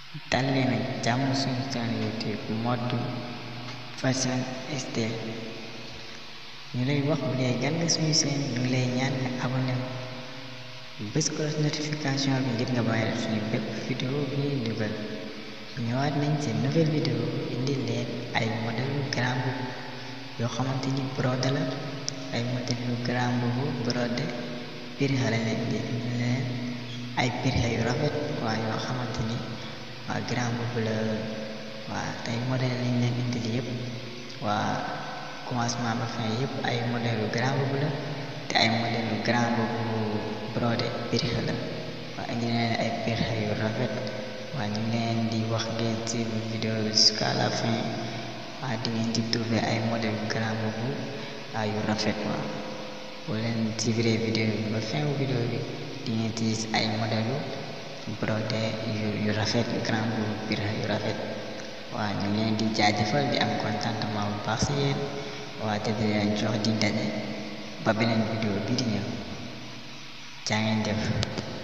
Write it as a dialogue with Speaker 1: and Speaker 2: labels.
Speaker 1: dal leen ak jàmm suñu chaîne YouTube mode fashion style ñu lay wax bu dee gan nga suñu chaîne ñu ngi lay ñaan nga abonné bés cloche notification bi ngir nga bàyyi suñu bépp vidéo bi ñuy dugal ñëwaat nañ ci nouvelle vidéo indi leen ay modèle grand boubou yoo xamante ni brodé la ay modèle yu grand boubou brodé prix xale leen di indi leen ay prix yu rafet waa yoo xamante ni waa grand boubou la waa tey modèle lañ leen indil yëpp waa commencement ba fin yëpp ay modèle yu grand boubou la te ay modèle yu grand boubou brodé prix la waa indi leen ay prix yu rafet waa ñu ngi leen di wax ngeen ci vidéo bi jusqu'à la fin waa di ngeen ci trouver ay modèle yu grand boubou waa yu rafet waa boo leen suivre vidéo bi ba fin wu vidéo bi di ngeen ci gis ay modèle yu brodé yu yu rafet grand boubou prix yu rafet waa ñu ngi leen di jaajëfal di am contentement bu baax si yéen waa te di leen jox di daje ba beneen vidéo bi di ñëw jaa ngeen jëf